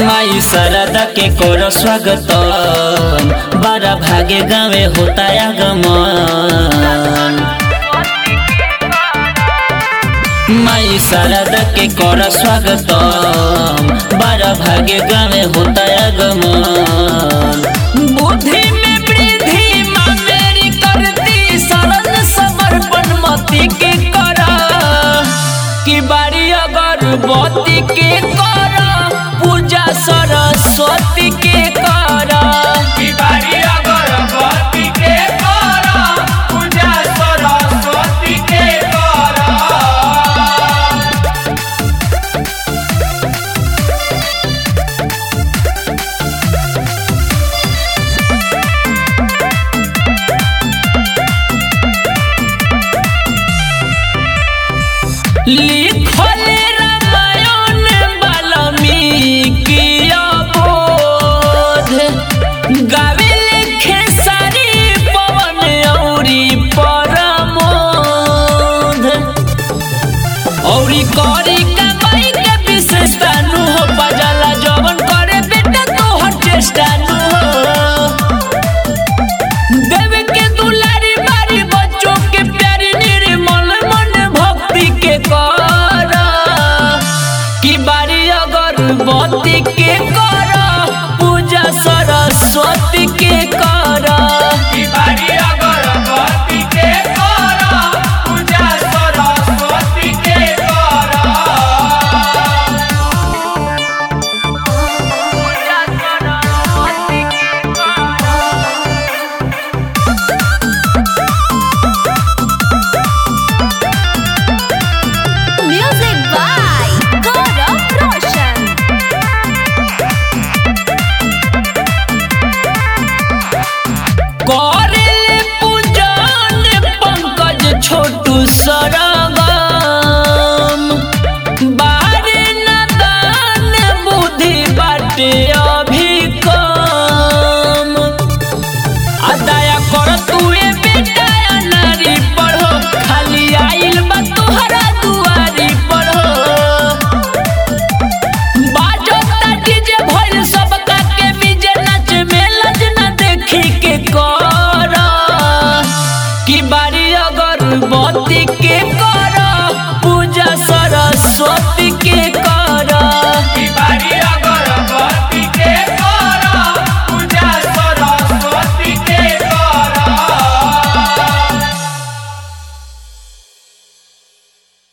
माई शारदा के कर स्वागत बड़ा भागे गावे होता आगमन माई शारदा के कर स्वागत बड़ा भागे गावे होता आगमन बुद्धि में वृद्धि माँ मेरी करती शरण समर्पण मति के करा कि बारी अगरबत्ती के कर पूजा सरस्वती के कर की बारी अगरबत्ती के कर पूजा सरस्वती के कर लिखल रामायण वाल्मीकि अबोध गावे लिखे सारी पवन औरी परमोध औरी करी कमाई